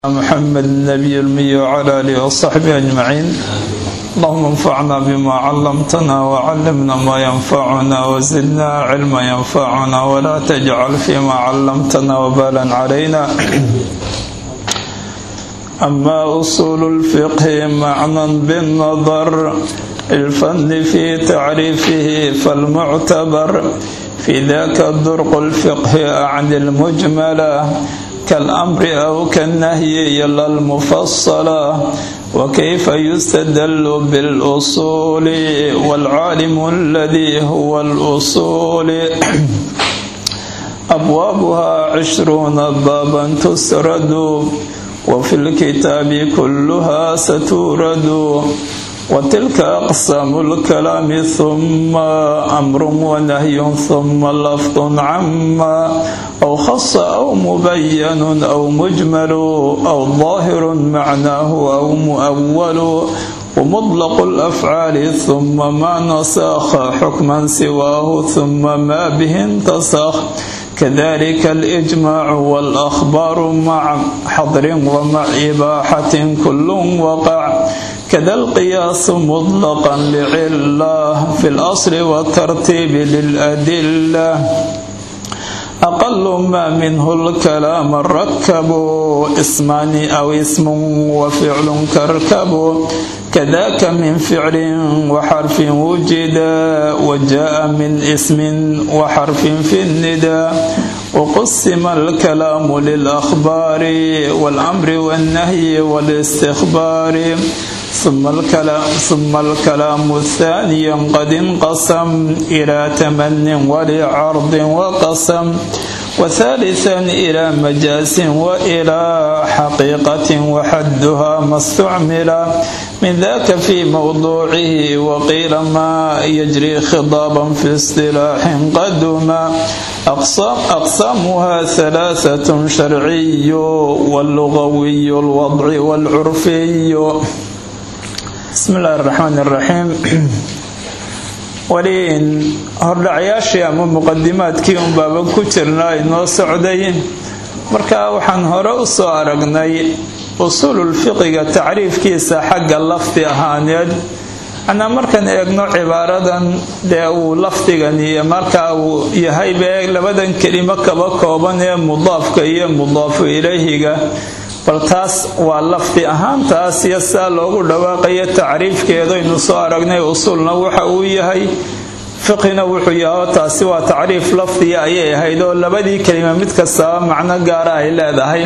محمد النبي المي وعلى آله وصحبه أجمعين اللهم انفعنا بما علمتنا وعلمنا ما ينفعنا وزدنا علما ينفعنا ولا تجعل فيما علمتنا وبالا علينا أما أصول الفقه معنى بالنظر الفن في تعريفه فالمعتبر في ذاك درق الفقه أعن المجملة كالأمر أو كالنهي يلا المفصلة وكيف يستدل بالأصول والعالم الذي هو الأصول أبوابها عشرون بابا تسرد وفي الكتاب كلها ستورد وتلك أقسام الكلام ثم أمر ونهي ثم لفظ عما أو خص أو مبين أو مجمل أو ظاهر معناه أو مؤول ومطلق الأفعال ثم ما نسخ حكما سواه ثم ما به انتسخ كذلك الإجماع والأخبار مع حضر ومع إباحة كل وقع كذا القياس مطلقا لعلة في الأصل والترتيب للأدلة أقل ما منه الكلام الركب اسمان أو اسم وفعل كركب كذاك من فعل وحرف وجد وجاء من اسم وحرف في الندى وقسم الكلام للأخبار والأمر والنهي والاستخبار ثم الكلام ثم الكلام الثاني قد انقسم إلى تمن ولعرض وقسم وثالثا إلى مجاز وإلى حقيقة وحدها ما استعمل من ذاك في موضوعه وقيل ما يجري خضابا في اصطلاح قدما أقسام أقسامها ثلاثة شرعي واللغوي الوضع والعرفي بسم الله الرحمن الرحيم waliin hordhacayaashii ama muqadimaadkii un baaban ku jirnaa inoo socday marka waxaan hore u soo aragnay usuululfiqiga tacriifkiisa xagga lafdi ahaaneed anaa markaan eegno cibaaradan dee uu lafdigan iyo markaa uu yahay bee labadan kelimo kaba kooban ee mudaafka iyo mudaafu ilayhiga bal taas waa lafdi ahaantaas iyo sidaa loogu dhawaaqayo tacriifkeedaynu soo aragnay usuulna waxa uu yahay fiqhina wuxuu yahay taasi waa tacriif lafdiya ayay ahayd oo labadii kelima mid kastaba macno gaara ay leedahay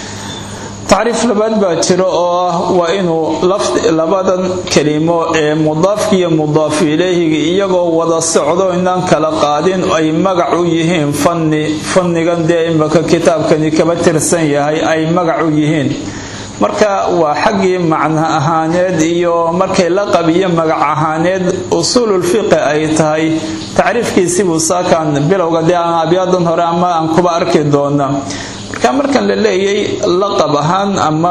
tacriif labaad baa jiro oo ah waa inuu labadan kelimo ee mudaafka iyo mudaafu ilayhiga iyagoo wada socdo inaan kala qaadin ay magac u yihiin fanni fannigan dee imaka kitaabkani kaba tirsan yahay ay magac u yihiin marka waa xaggii macno ahaaneed iyo markay laqab iyo magac ahaaneed usuululfiqi ay tahay tacriifkiisibuu saakan bilowga dee aan abyaadan hore ama aan kuba arki doona marka markan la leeyay laqab ahaan ama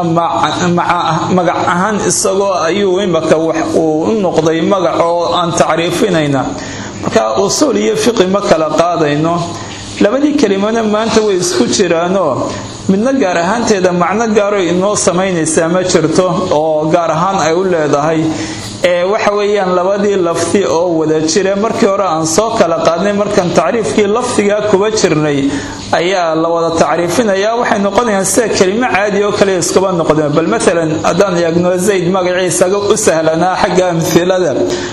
magac ahaan isagoo ayuu imaka wax uu u noqday magac oo aan tacriifinayna marka usuul iyo fiqi ma kala qaadayno labadii kelimona maanta way isku jiraanoo midna gaar ahaanteeda macno gaaro inoo samaynaysaa ma jirto oo gaar ahaan ay u leedahay ee waxa weeyaan labadii lafdi oo wada jira markii hore aan soo kala qaadnay markaan tacriifkii lafdigaa kuba jirnay ayaa la wada tacriifinayaa waxay noqonayaan sida kelimo caadi oo kale iskuba noqdeen bal maalan haddaan eegno zayd magaciisaga u sahlanaa xagga amhilada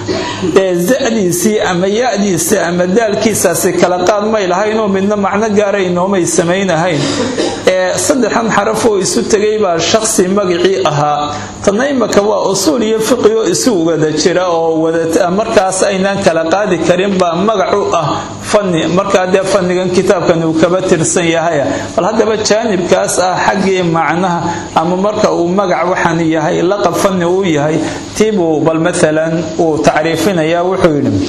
ee zadiisii ama ya-diisii ama daalkiisaasi kala qaad may lahaynoo midna macno gaara inoomay samaynahayn ee saddexan xaraf oo isu tegay baa shaqsi magacii ahaa tanna imaka waa usuul iyo fiqi oo isu wada jira oo markaas aynaan kala qaadi karin baa magac u ah fanni markaa dee fannigan kitaabkan uu kaba tirsan yahay bal haddaba jaanibkaas ah xaggii macnaha ama marka uu magac waxaan yahay laqab fanni uu yahay tiibuu bal maalan uu tacriifinayaa wuxuu yidhi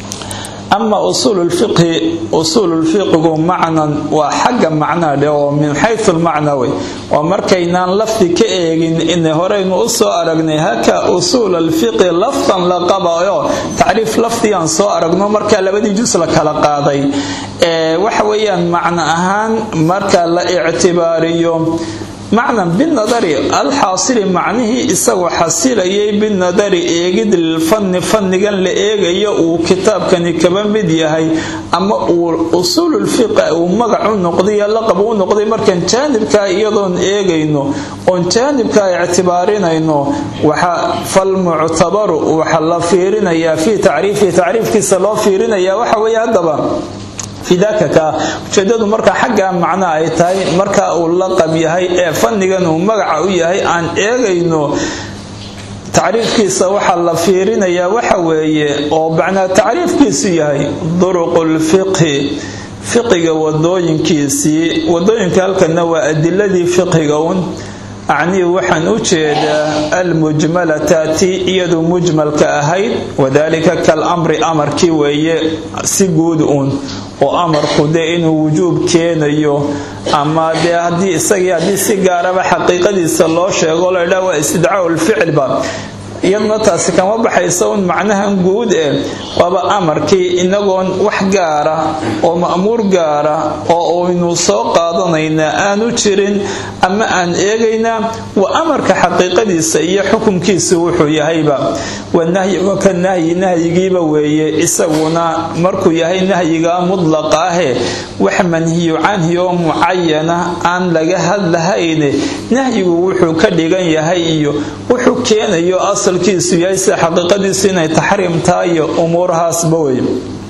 ama usuululfiqhi usuululfiqigu macnan waa xagga macnaa dhe oo min xayu lmacna wey oo markaynaan lafdi ka eegin ina horeynu u soo aragnay haka usuul alfiqi lafdan laqabayo tacriif lafdigaan soo aragno markaa labadii jus la kala qaaday waxa weeyaan macno ahaan marka la ictibaariyo macnan binadari alxaasili macnihii isagoo xasilayay binadari eegid lilfanni fannigan la eegayo uu kitaabkani kaba mid yahay ama uu usuululfiqa uu magac u noqday laqab u noqday markaan jaanibkaa iyadoon eegayno oon jaanibkaa ictibaarinayno waxa falmuctabaru waxa la fiirinayaa fii tacriifihi tacriifkiisa loo fiirinayaa waxa weeye haddaba fidaaka ka ujeedadu marka xagga macno ay tahay marka uu laqab yahay ee fannigan uu magaca u yahay aan eegayno tacriifkiisa waxaa la fiirinayaa waxa weeye oo macnaa tacriifkiisu yahay duruqulfiqhi fiqiga wadooyinkiisii wadooyinka halkana waa adiladii fiqiga un acnii waxaan u jeedaa almujmalata tii iyadu mujmalka ahayd wadaalika kal amri amarkii weeye si guud uun oo amarku dee inuu wujuub keenayo ama dee haddii isagii haddii si gaaraba xaqiiqadiisa loo sheego laydhaa waa istidcaaءu lficilba iyaduna taasi kama baxaysa un macnahan guud ee waaba amarkii inagoon wax gaara oo ma'muur gaara oo aynu soo qaadanaynaa aanu jirin ama aan eegaynaa waa amarka xaqiiqadiisa iyo xukunkiisa wuxuu yahayba wanahyi waka nahyi nahyigiiba weeye isaguna markuu yahay nahyiga mudlaqa ahe wax manhiyu canhi oo mucayana aan laga hadlahayne nahyigu wuxuu ka dhigan yahay iyo wuxuu keenayo asalkiisu yahay sida xaqiiqadiisu inay taxriim tahay iyo umuurahaasba wey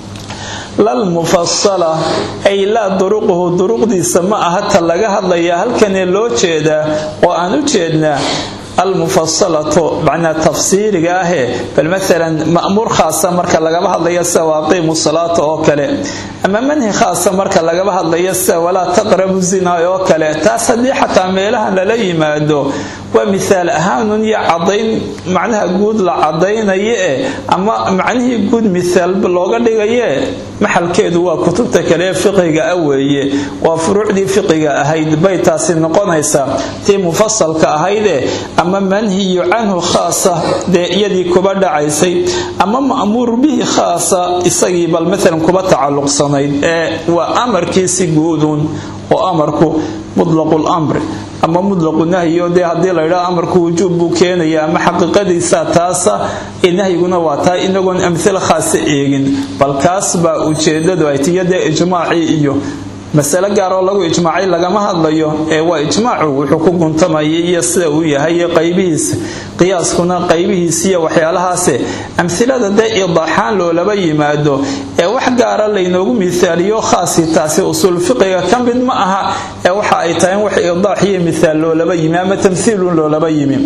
lalmufasala ay laa duruquhu duruqdiisa ma aha ta laga hadlayaa halkanee loo jeedaa oo aan u jeednaa almufasalatu macnaa tafsiiriga ahee bal maalan ma'muur khaasa marka lagaba hadlayo sida waaqiimu salaata oo kale ama manhi khaasa marka lagaba hadlayo sida walaa taqrabu zina oo kale taas haddii xataa meelahan lala yimaado waa mihaal ahaanun iyo cadayn macnaha guud la cadaynayo e ama macnihii guud mihaal looga dhigaye maxalkeedu waa kutubta kale ee fiqiga ah weeye waa furuucdii fiqiga ahayd bay taasi noqonaysaa tii mufasalka ahayde ama manhiyu canhu khaasa dee iyadii kuba dhacaysay ama ma'muur bihi khaasa isagii bal maalan kuba tacalluqsanayd ee waa amarkiisi guudun oo amarku mutlaqu lamri ama mutlaqu nahyo dee haddii laydhaa amarku wujuub buu keenaya ama xaqiiqadiisa taasa ee nahyiguna waa taa inagoon amhila khaasa eegin bal kaas baa ujeedadu ay tiyo dee ijmaacii iyo masale gaaroo lagu ijmaacay lagama hadlayo ee waa ijmaacu wuxuu ku guntamayay iyo sida uu yahay iyo qaybihiisa qiyaaskuna qaybihiisiiyo waxyaalahaase amhilada dee idaaxaan loolaba yimaado ee wax gaara laynoogu mihaaliyo khaasi taasi usuul fiqiga ka mid ma aha ee waxa ay tahay in wax idaax iyo mihaal loolaba yimi ama tamhiilun loolaba yimi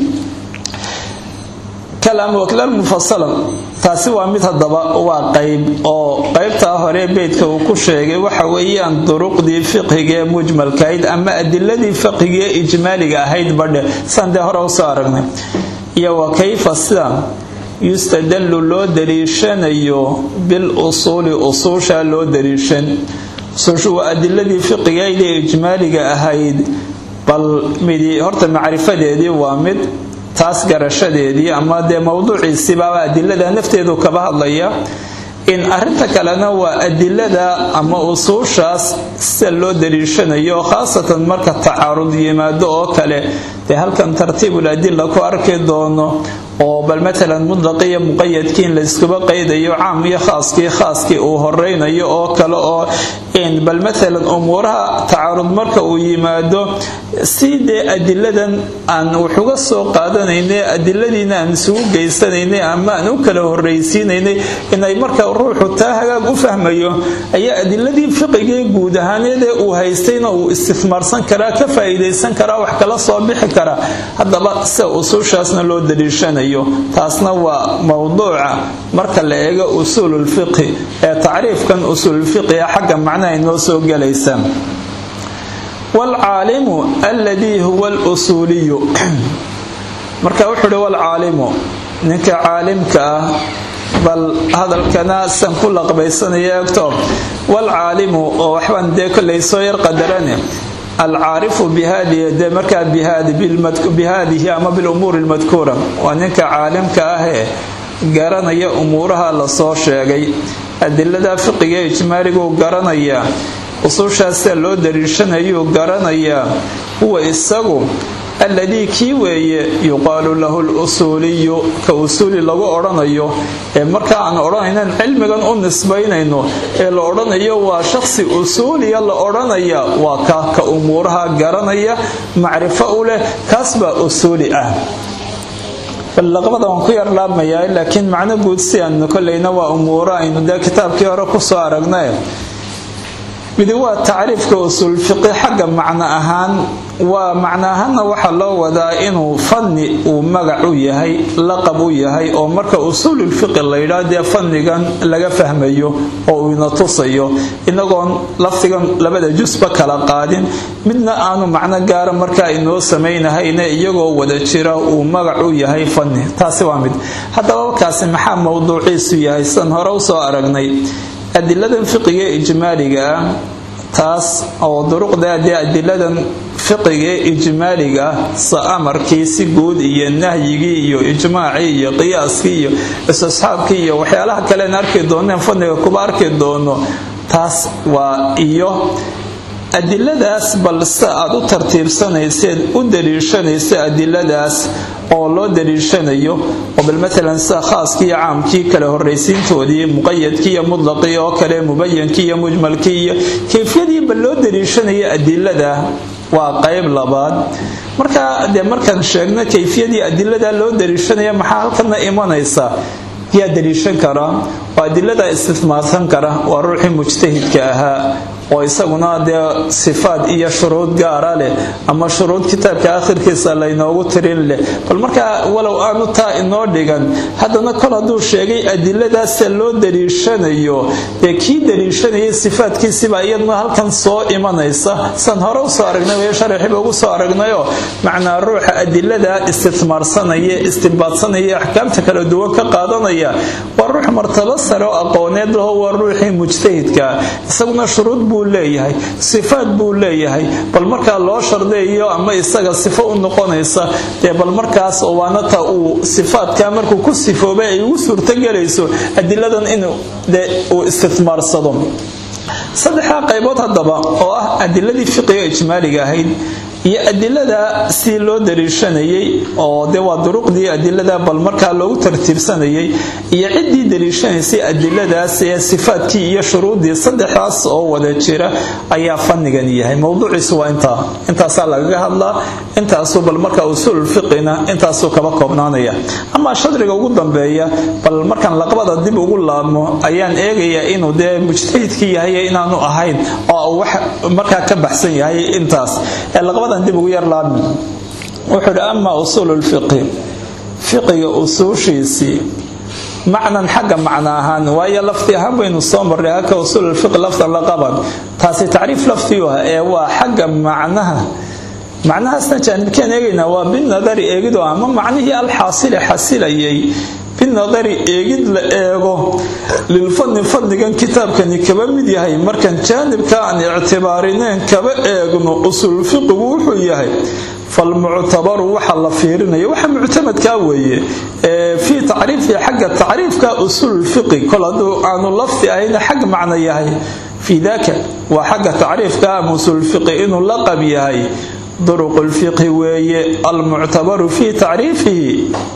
mufasala taasi waa mid hadaba waa qayb oo qaybtaa hore beydka uu ku sheegay waxa weeyaan duruqdii fiqhiga ee mujmalkahayd ama adiladii fiqhiga ee ijmaaliga ahayd badhe saan dee hore usoo aragnay iyo wa kayfa sida yustadallu loo daliishanayo bil usuuli usuusha loo daliishan usuushu waa adiladii fiqigayd ee ijmaaliga ahayd bal midi horta macrifadeedii waa mid taas garashadeedii ama dee mowduuciisiibaaba adilada nafteedu kaba hadlaya in arinta kalena waa adilada ama usuushaas sida loo daliishanayo khaasatan marka tacaarud yimaado oo kale dee halkan tartiibul adila ku arki doono oo bal matalan mudlaqiyo muqayadkii in layskuba qaydayo caam iyo khaaskii khaaskii uu horeynayo oo kale oo bal matalan umuuraha tacaarud marka uu yimaado si dee adiladan aan waxuga soo qaadanaynay adiladiina aan isugu geysanaynay ama aan u kala horreysiinaynay inay marka ruuxu taa hagaag u fahmayo ayaa adiladii fiqigee guud ahaaneedee uu haystayna uu istifmaarsan karaa ka faa'iidaysan karaa wax kala soo bixi karaa haddaba sida usuushaasna loo daliishanayo taasna waa mowduuca marka la eego usuululfiqhi ee tacriifkan usuululfiqiga xagga macnaha inoo soo gelaysa waalcaalimu alladii huwa alusuuliyu marka wuxuu uhi waalcaalimu ninka caalimka ah bal hadalkana san ku laqbaysanaya egto waalcaalimu oo waxbaan dee kollay soo yar qadarane alcaarifu bihadihi dee markaa bihaadihi ama bilumuuri lmadkuura waa ninka caalimka ahee garanaya umuuraha lasoo sheegay adilada fiqiga ijmaaliguu garanayaa usuushaas sida loo dariishanayuu garanayaa huwa isagu alladii kii weeye yuqaalu lahu lusuuliyu ka usuuli lagu odhanayo ee marka aan odhanaynan cilmigan u nisbaynayno ee la odhanayo waa shaqsi usuuliya la odhanaya waa ka ka umuuraha garanaya macrifo u leh kaas baa usuuli ah laqabada waan ku yar laabmayaa laakiin macno guud si aanu kolleyna waa umuuro aynu dee kitaabkii hore kusoo aragnay midi waa tacriifka usuulfiqi xagga macno ahaan waa macno ahaanna waxaa loo wadaa inuu fanni uu magac u yahay laqab u yahay oo marka usuululfiqi layidhaa dee fannigan laga fahmayo oo uu ina tusayo inagoon lafdigan labada jusba kala qaadin midna aanu macno gaara marka inoo samaynahayne iyagoo wada jira uu magac u yahay fanni taasi waa mid haddaba kaasi maxaa mowduuciisu yahay sidan hore usoo aragnay adiladan fiqiga ee ijmaaliga ah taas oo duruqda dee adiladan fiqiga ee ijmaaliga ah sa amarkii si guud iyo nahyigii iyo ijmaacii iyo qiyaaskii iyo istisxaabkii iyo waxyaalaha kalean arki dooneen fadniga kuba arki doono taas waa iyo adiladaas bal se aad u tartiibsanayseed u daliishanaysa adiladaas oo loo daliishanayo oo bal maalan sida khaaskii iyo caamkii kale horraysiintoodii muqayadkii iyo mutlaqii oo kale mubayankii iyo mujmalkii iyo kayfiyadii bal loo daliishanaya adilada waa qayb labaad marka dee markaan sheegno kayfiyadii adilada loo daliishanaya maxaa halkana imanaysa yaa daliishan karaa oo adilada istismaarsan kara waa ruuxii mujtahidka ahaa oo isaguna dee sifaad iyo shuruud gaara leh ama shuruud kitaabka akhirkiisa laynoogu tirin leh bal markaa walow aanu taa inoo dhigan haddana kol hadduu sheegay adiladaasa loo daliishanayo dee kii daliishanayay sifaadkiisibaa iyaduna halkan soo imanaysa san hore usoo aragnay way sharaxiba ugu soo aragnayoo macnaa ruuxa adilada istismaarsanaya istimbaadsanaya axkaamta kala duwan ka qaadanaya waa ruux martabo sare oo aqooneed laho waa ruuxii mujtahidka isaguna shuruud buu leeyahay sifaad buu leeyahay bal markaa loo shardeeyo ama isaga sifo u noqonaysa dee bal markaas waanata uu sifaadka markuu ku sifoobay ay ugu suurtogelayso adiladan inuu de uu istismaarsado saddexdaa qaybood haddaba oo ah adiladii fiqiga ijmaaliga ahayd iyo adilada si loo daliishanayay oo de waa duruqdii adilada bal markaa loogu tartiibsanayay iyo ciddii daliishanaysay adiladaas ee sifaadkii iyo shuruuddii saddexdaas oo wada jira ayaa fannigan yahay mowduuciisu waa intaa intaasaa lagaga hadlaa intaasuu bal markaa usuululfiqina intaasuu kaba koobnaanaya amaa shadriga ugu dambeeya bal markaan laqbada dib ugu laabmo ayaan eegayaa inuu dee mujtahidkii yahay inaanu ahayn oo wax markaa ka baxsan yahay intaas dib ugu yarlaabmi wuxuu hi amaa usuulu lfiqhi fiqiga usuushiisii macnan xagga macno ahaan waayo lafdi ahaan baynu soo marray halka usuululfiqi lafdan la qaban taasi tacriif lafdiyu ah ee waa xagga macnaha macnahaasna jaanibkeen eegaynaa waa binadari eegido ama macnihii alxaasili xasilayay binadari eegid la eego lilfadni fadnigan kitaabkani kaba mid yahay markaan jaanibka aan ictibaarineen kaba eegno usuulfiqigu wuxuu yahay falmuctabaru waxa la fiirinaya waxa muctamadkaa weeye fii tacriifihi xagga tacriifka usuulfiqi kol hadduu aanu lafdi ahayna xag macno yahay fii daka waa xagga tacriifka ama usuulfiqi inuu laqab yahay duruqu lfiqhi weeye almuctabaru fii tacriifihi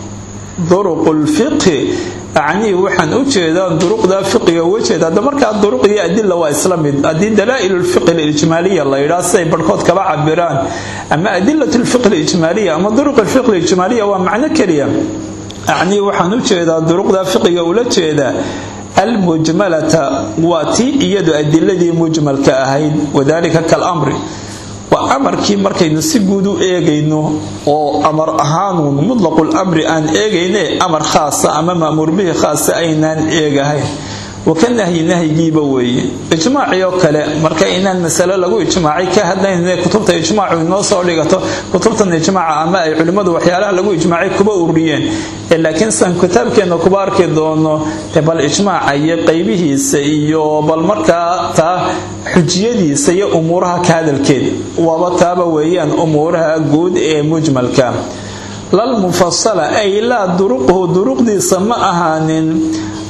duruqu lfiqhi acnii waxaan u jeedaa duruqda fiqiga uga jeeda hadda markaa duruq iyo adila waa isla mid haddii dalaa'ilu lfiqhi alijmaaliya la yidhaha siday barhkood kaba cabiraan ama adilat lfiqhi alijmaaliya ama duruq lfiqhi alijmaaliya waa macno keliya acnii waxaan u jeedaa duruqda fiqiga ula jeeda almujmalata waa tii iyadu adiladii mujmalka ahayd wadalika kalamri waa amarkii markaynu si guud u eegayno oo amar ahaanuun mutlaqul aan eegayne amar khaasa ama ma'muur bihi khaasa aynaan eegahayn waka nahyi nahyigiiba weeye ijmaacii oo kale marka inaan masalo lagu ijmaacay ka hadlayne kutubta ijmaacu inoo soo dhigato kutubtan ijmaaca ama ay culimmadu waxyaalaha lagu ijmaacay kuba ururiyeen laakiin san kitaabkeenna kuba arki doono bal ijmaaca iyo qaybihiisa iyo bal markaa taa xujiyadiisa iyo umuuraha ka hadalkeed waaba taaba weeyaan umuuraha guud ee mujmalka lalmufasala ay laa duruqhu duruqdiisa ma ahaanin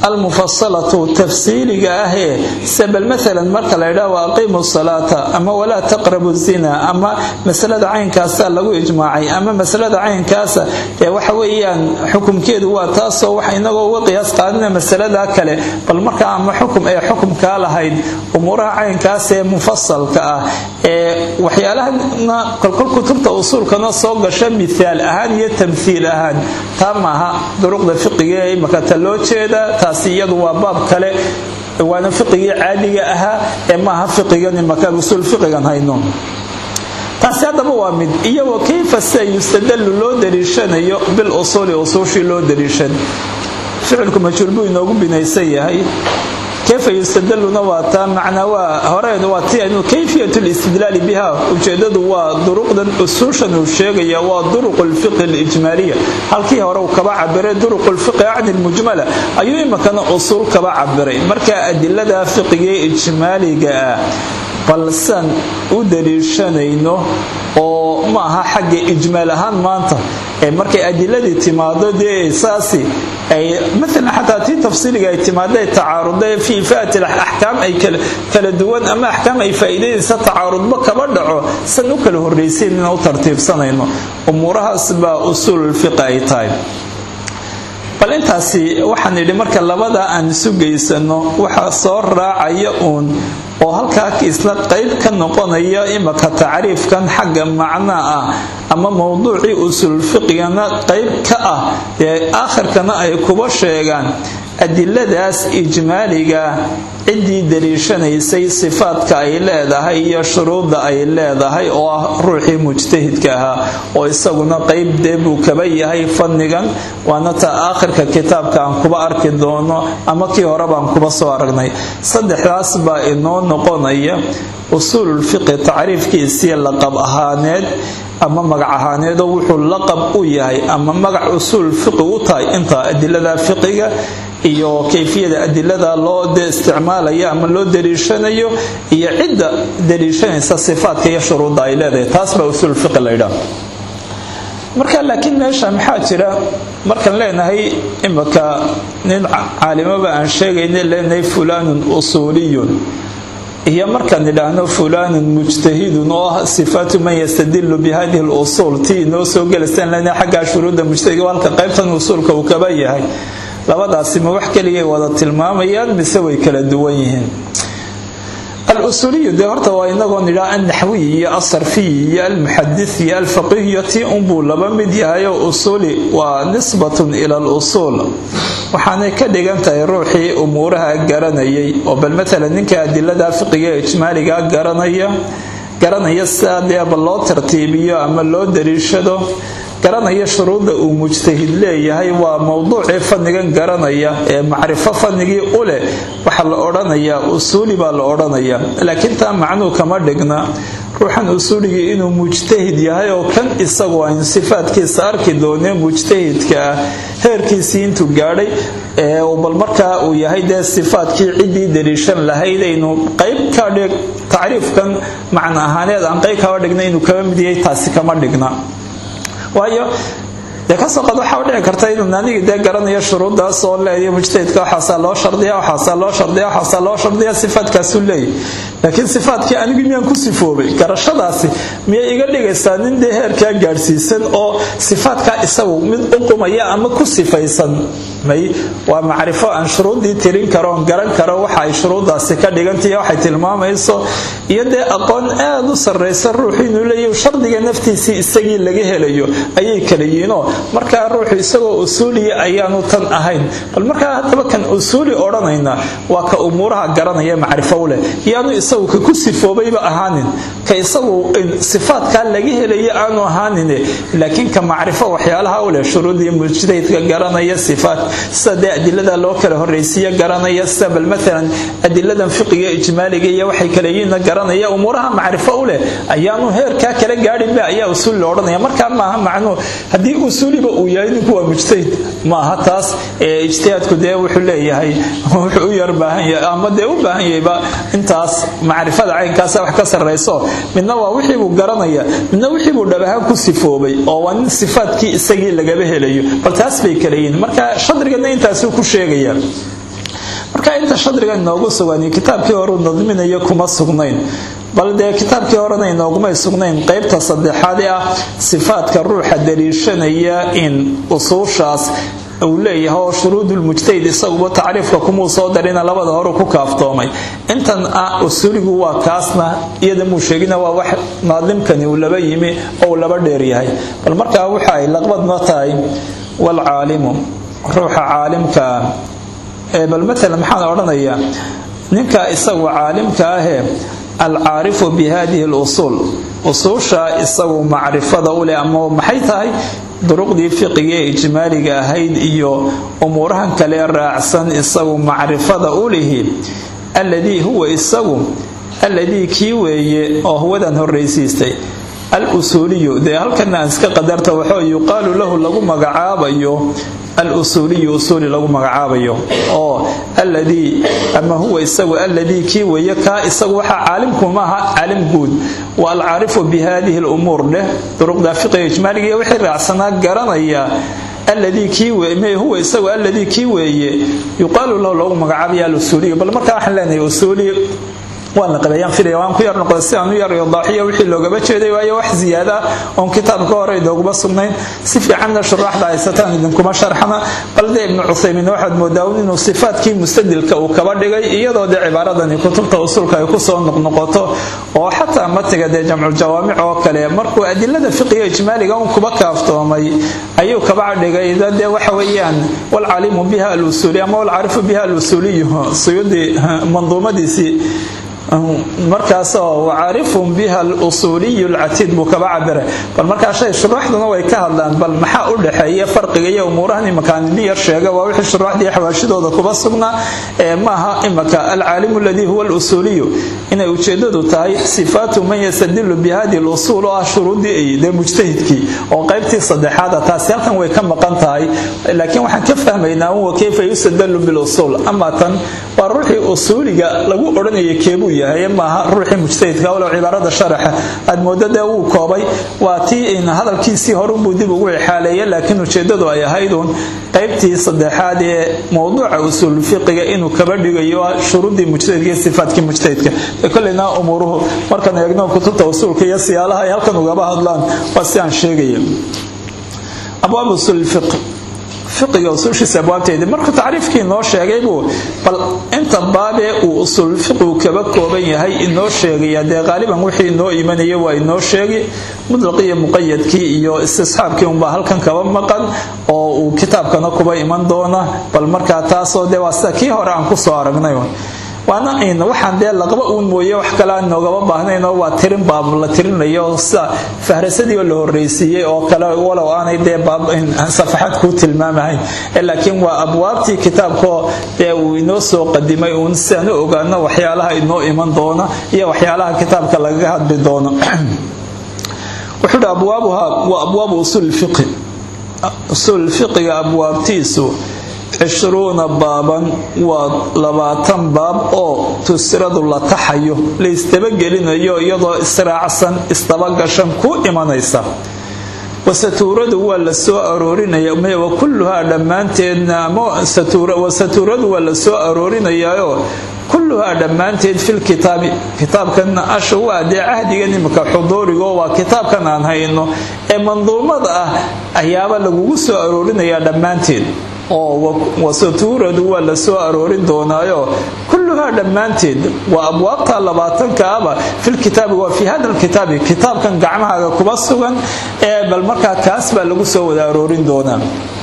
almufasalatu tafsiiliga ahee sabal maalan marka la ydhaha wa aqiimu salaata ama walaa taqrabu zina ama masalada caynkaasa lagu ijmaacay ama masalada caynkaasa dee waxa weeyaan xukumkeedu waa taasoo wax inagoo uga qiyaas qaadina masalada kale bal markaa ama xukum ee xukumkaa lahayd umuuraha caynkaas ee mufasalka ah ee waxyaalahana kolkol kutubta usuulkana soo gasha mithaal ahaan iyo tamthiil ahaan taa maaha duruqda fiqiga ee imaka ta loo jeeda taasi iyadu waa baab kale waana fiqigii caadiga ahaa ee maaha fiqigan imaka usuul fiqigan hayno taasi haddaba waa mid iyo wa kayfa sida yustadalu loo daliishanayo bil usuuli usuushii loo daliishan ficilku majhuul buu inoogu binaysan yahay kayfa yustadaluna waa taa macnaa waa horeen waa ti anu kayfiyat listidlaali biha ujeedadu waa duruqdan usuushan uu sheegaya waa duruq lfiqhi alijmaaliya halkii hore uu kaba cabiray duruq lfiqhi acni lmujmala ayuu imakana usuul kaba cabiray marka adilada fiqiga ijmaaliga ah balsan u daliishanayno oo ma aha xagga ijmaal ahaan maanta ee markay adiladii timaado dee saasi ay maalan xataa tii tafsiiliga ay timaada tacaaruda fi ifaati axkaam ay kala duwan ama axkaam ay faa'iidaynaysa tacaarudba kaba dhaco san u kala horraysayn inaan u tartiibsanayno umuurahaas baa usuululfiqi ay tahay bal intaasi waxaan idhi marka labada aan isu geysano waxaa soo raacaya uun oo halkaa isla qayb ka noqonaya imaka tacriifkan xagga macna ah ama mowduucii usuulfiqigana qayb ka ah ee aakhirkana ay kuba sheegaan adiladaas ijmaaliga ciddii daliishanaysay sifaadka ay leedahay iyo shuruudda ay leedahay oo ah ruuxii mujtahidka ahaa oo isaguna qayb dee buu kaba yahay fannigan waana ta aakhirka kitaabka aan kuba arki doono ama kii hore baan kuba soo aragnay saddexdaas baa inoo noqonaya usuululfiqi tacriifkiisii laqab ahaaneed ama magac ahaaneedoo wuxuu laqab u yahay ama magac usuul fiqi u tahay inta adilada fiqiga iyo kayfiyada adilada loo isticmaalaya ama loo daliishanayo iyo cidda daliishanaysa sifaadka iyo shuruudda ay leedahay taas baa usuul fiqi la ydhaha marka laakiin meesha maxaa jira markaan leenahay imika nin caalimaba aan sheegayna leenahay fulaanun usuuliyun iyo markaan idhaahno fulaanun mujtahidun oo ah sifaatu man yastadilu bihadihi lusuul tii inoo soo gelaysan leenahay xaggaa shuruudda mujtahidka halka qaybtan usuulka uu kaba yahay labadaasi ma wax keligay wada tilmaamayaan mise way kala duwan yihiin alusuuliyu dee horta waa inagoo nidhaa alnaxwiy iyo alsarfiy iyo almuxadis iyo alfaqihiyo tii unbuu laba mid yahay oo usuuli waa nisbatun ila alusuul waxaanay ka dhigan tahay ruuxii umuuraha garanayay oo bal matalan ninka adilada fiqiga ee ijmaaliga garanaya garanaya sidaa deeba loo tartiibiyo ama loo daliishado garanaya shuruudda uu mujtahid leeyahay waa mowduucii fannigan garanaya ee macrifo fannigii u leh waxaa la odhanayaa usuuli baa la odhanayaa laakiin taa macnuu kama dhigna ruuxan usuuligii inuu mujtahid yahay oo kan isagu aynu sifaadkiisa arki doonee mujtahidka ah heerkiisii intuu gaadhay bal markaa uu yahay dee sifaadkii ciddii daliishan lahayd aynu qayb ka dhig tacriifkan macna ahaaneed aan qayb kaba dhigna inuu kaba mid yahay taasi kama dhigna waayo dee kasoo qad waxaa dhici karta inuu anigii dee garanayo shuruuddaas oo leeya mujtahidka waxaasaa loo shardiya waxaasaa loo shardiya waxaasaa loo shardiya sifaadkaasuu leeyahy laakiin sifaadkii anigu miyaan ku sifoobay garashadaasi miyay iga dhigaysaa nin dee heerkaa gaadhsiisan oo sifaadkaa isagu mid u qumaya ama ku sifaysan may waa macrifo aan shuruuddii tirin karo oon garan karo waxa ay shuruuddaasi ka dhigantaiyo waxay tilmaamayso iyo dee aqoon aada u sarraysa ruuxu inuu leeyahy shardiga naftiisii isagii laga helayo ayay kala yihiinoo markaa ruuxu isagoo usuuliya ayaanu tan ahayn bal markaa haddaba kan usuuli odhanayna waa ka umuuraha garanaya macrifo u leh yaanu isagu ka ku sifoobayba ahaanin ka isagu sifaadkaa laga helaya aanu ahaanine laakiin ka macrifo waxyaalaha u leh shuruudii mujtahidka garanaya sifaad sida dee adilada loo kala horraysiiya garanaya sida bal maalan adiladan fiqiga ijmaaliga iyo waxay kala yihiinna garanaya umuuraha macrifo u leh ayaanu heerkaa kala gaadhinba ayaa usuuli la odhanaya markaa maaha macnuu haddii usuuliba uu yahay ninku waa mujtahid maaha taas ee ijtihaadku dee wuxuu leeyahay wuxuu u yar baahan yahay ama dee u baahan yahayba intaas macrifada caynkaasa wax ka sarrayso midna waa wixii buu garanaya midna wixii buu dhab ahaan ku sifoobay oo waa nin sifaadkii isagii lagaba helayo bal taas bay kala yihiin marka shadrigana intaasuu ku sheegaya marka inta shadriga inoogu sugan kitaabkii horeu nadminayo kuma sugnayn bal dee kitaabkii horena inoogumay sugnayn qeybta saddexaad ee ah sifaadka ruuxa daliishanaya in usuushaas uu leeyahay oo shuruudulmujtahid isaguba tacriifka kumuu soo darina labada hore ku kaaftoomay intan ah usuuligu waa kaasna iyada muu sheegina waa wax naadimkani uu laba yimi oo uu laba dheer yahay bal markaa waxa ay laqbad ma tahay waalcaalimu ruuxa caalimkaa ee bal matalan maxaan odhanayaa ninka isagu caalimka ahee alcaarifu bi hadihi lusuul usuusha isagu macrifada u leh ama maxay tahay duruqdii fiqiga ee ijmaaliga ahayd iyo umuurahan kale raacsan isagu macrifada u lihi alladii huwa isagu alladii kii weeye oo huwadan horraysiistay al usuuliyu dee halkana aan iska qadarta waxoo yuqaalu lahu lagu magacaabayo alusuuliyu usuuli lagu magacaabayo oo alladii ama huwa isagu alladii kii weeye kaa isagu waxaa caalimku maaha caalim guud wa alcaarifu bi hadihi lumuur dheh duruqda fiqiga ijmaaliga iyo wixii raacsanaa garanaya alladii kii huwa isagu alladii kii weeye yuqaalu lahu lagu magacaabaya alusuuliyu bal markaa waxaan leenahay usuuli waan la qabeeyaan filaya waan ku yar noqday si aan u yar idaaxiya wixii loogaba jeeday waayo wax ziyaada oon kitaabka hore idooguma sugnayn si fiicanna shuraaxda haysataan idinkuma sharxana bal dee ibnu cuthaymiin waxaad moodaa inuu sifaadkii mustadilka uu kaba dhigay iyadoo dee cibaaradani kutubta usulka ay kusoo noqnoqoto oo xataa matiga dee jamculjawaamic oo kale markuu adilada fiqiga ijmaaliga un kuba kaaftoomay ayuu kaba dhigay dee waxa weeyaan walcalimu biha alusuuli ama walcaarifu biha alusuuliyu suyuudi manduumadiisii markaasoo wacaarifun biha alusuuliyu lcatiid buu kaba cabiray bal markaa shay shuruuxduna way ka hadlaan bal maxaa u dhexeeya farqiga iyo umuurahan imakaan idin yar sheega waa wixii shuruuxdii xawaashidooda kuba sugnaa ee maaha imaka alcaalimu aladii huwa alusuuliyu inay ujeedadu tahay sifaatu man yastadilu bi hadihi lusuul oo ah shuruuddii dee mujtahidkii oo qaybtii saddexaada taasi halkan way ka maqan tahay laakiin waxaan ka fahmaynaa wa kayfa yustadalu bilusuul ama tan waa ruuxii usuuliga lagu odhanaya keebuu yahay maaha ruuxii mujtahidka walow cibaarada sharaxa aad moodo dee wuu koobay waa tii hadalkiisii horunbuu dib ugu ixaaleeya laakiin ujeedadu ay ahaydun qaybtii saddexaad ee mowduuca usuul fiqiga inuu kaba dhigayo shuruuddii mujtahidka iyo sifaadkii mujtahidka koleyna umuuruhu markaan eegno kutubta usuulka iyo siyaalaha ay halkan ugaba hadlaan waa si aan sheegaya abwaab usuul fiq fiqiga usuushiisa abwaabteedii markuu tacriifkii inoo sheegay buu bal inta baabee uu usuul fiqigu kaba kooban yahay inoo sheegaya dee qaaliban wixii inoo imanaya waa inoo sheegi mudlaqiyo muqayadkii iyo istisxaabkii unbaa halkan kaba maqan oo uu kitaabkana kuba iman doona bal markaa taasoo dee waa sida kii hore aan kusoo aragnay waana waxaan dee laqaba uun mooye wax kale aan noogaba baahnayn oo waa tirin baab la tirinayo sida fahrasadii oo la horreysiiyey oo kale walow aanay dee safaxad kuu tilmaamahayn laakiin waa abwaabtii kitaabkaoo dee uu inoo soo qadimay uun si aan u ogaano waxyaalaha inoo iman doona iyo waxyaalaha kitaabka lagaga hadli doono wuxuu hi abwaabuha waa abwaabu usuul fiqi usuul fiqiga abwaabtiisu cishruuna baaban waa labaatan baab oo tusiradu la taxayo la isdabagelinayo iyadoo israacsan isdabagashan ku imanaysa wasatuuradu waa la soo aroorinaya wa kulluhaa dhammaanteedna wasatuuradu waa la soo aroorinayaaoo kulluhaa dhammaanteed filkitaabi kitaabkan asha waa dee cahdigan imika xuduurigo waa kitaabkan aan hayno ee manduumada ah ayaaba lagugu soo aroorinayaa dhammaanteed oo wasatuuradu waa la soo aroorin doonaayo kulluhaa dhammaanteed waa abwaabta labaatankaaba filkitaabi waa fii hada lkitaabi kitaabkan gacmahaaga kuba sugan ee bal markaa kaas baa lagu soo wada aroorin doonaa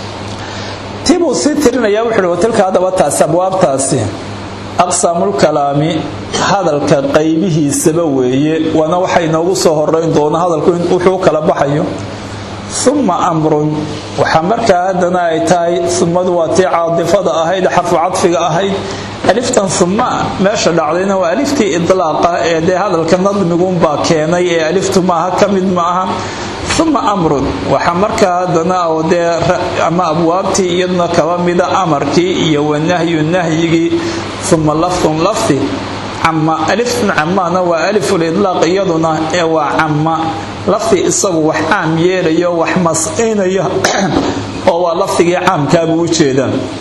tiibuu sii tirinaya wuxuuhi watilka haddaba taasi abwaabtaasi aqsaamulkalaami hadalka qaybihiisaba weeye waana waxa inoogu soo horeyn doona hadalku wuxuu kala baxayo uma amrun waxaa markaa haddana ay tahay umadu waa tii caadifada ahayd xarfu cadfiga ahayd aliftan uma meesha dhacdayna waa aliftii idlaaqa ee dee hadalka nadmiguunbaa keenay ee aliftu maaha ka mid ma aha uma amrun waxaa markaa haddana oo dee ama abwaabtii iyaduna kaba mida amarkii iyo wanahyu nahyigii uma lafdun lafdi cama aliftan camaana waa aliful idlaaq iyaduna ee waa cama lafdi isagu wax caam yeelayo wax mascinaya oo waa lafdigii caamkaabuu u jeedaan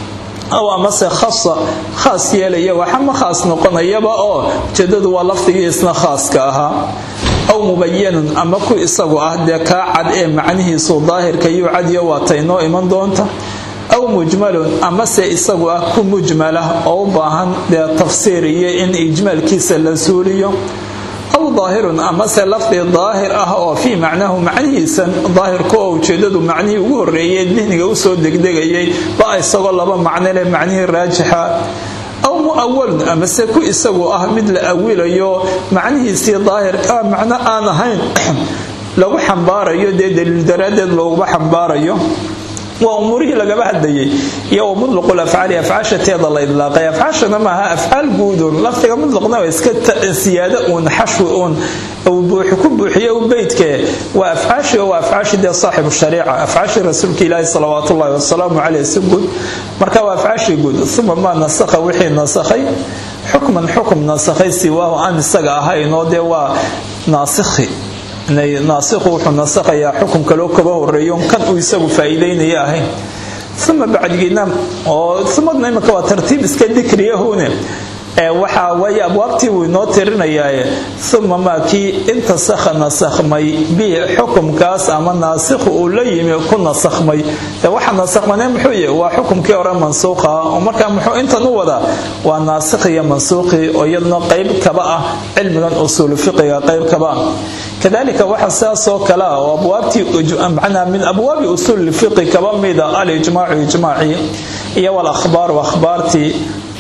aw amase khasa khaas yeelaya waxama khaas noqonayaba oo ujeedadu waa lafdigiisna khaaska ahaa aw mubayanun ama ku isagu ah dee kaa cad ee macnihiisu daahirka yuu cadiyo waata inoo iman doonta aw mujmalun amase isagu ah ku mujmalah oo u baahan dee tafsiir iyo in ijmaalkiisa la suuliyo aw daahirun amase lafdi daahir ah oo fii macnahu macnihiisan daahirku oo ujeedadu macnihii ugu horeeyay dihniga usoo degdegayay ba isagoo laba macno leh macnihii raajixa aw muawalun amase ku isagu ah mid la awilayo macnihiisii daahirkaa macno aan ahayn lagu xambaarayo dee daliil daraaddeed looguba xambaarayo waa umuurihii lagaba hadlayay iyo wa mudluqul afcaali afcaasha teeda la idlaaqay afcaashana maaha afcaal guudun lafdiga mudluqna waa iska siyaado uun xashwi uun ku buuxiyo u beydke waa afcaashi oo waa afcaashi dee saaxibu shariica afcaashii rasuulka ilaahi salawaatu ullahi wasalaamu caleyh si guud marka waa afcaashii guud uma maa nasakha wixii nasakhay xukman xukum nasakhay siwaahu aan isaga ahaynoo dee waa naasikhi naasikhu wuxuu nasakhayaa xukum kaloo kaba horeeyo kan uu isagu faa'iideynaya ahayn uma bacdigiina oo umadna imika waa tartiib iska dikriyahune waxa waaye abwaabtii wuu inoo tirinayaaye uma maa kii intasakha nasakhmay bihi xukumkaas ama naasikhu uu la yimi ku nasakhmay de waxa nasakhmane muxuu yahy waa xukumkii hore mansuuqa oo markaa muxuu intan u wadaa waa naasikh iyo mansuuqii oo iyaduna qayb kaba ah cilmigan usuulu fiqiga qayb kaba ah kadalika waxa sidaasoo kale ah oo abwaabtii macnaa min abwaabi usuuli fiqi kaba mida alijmaacu ijmaacii iyo walakhbaaru akhbaartii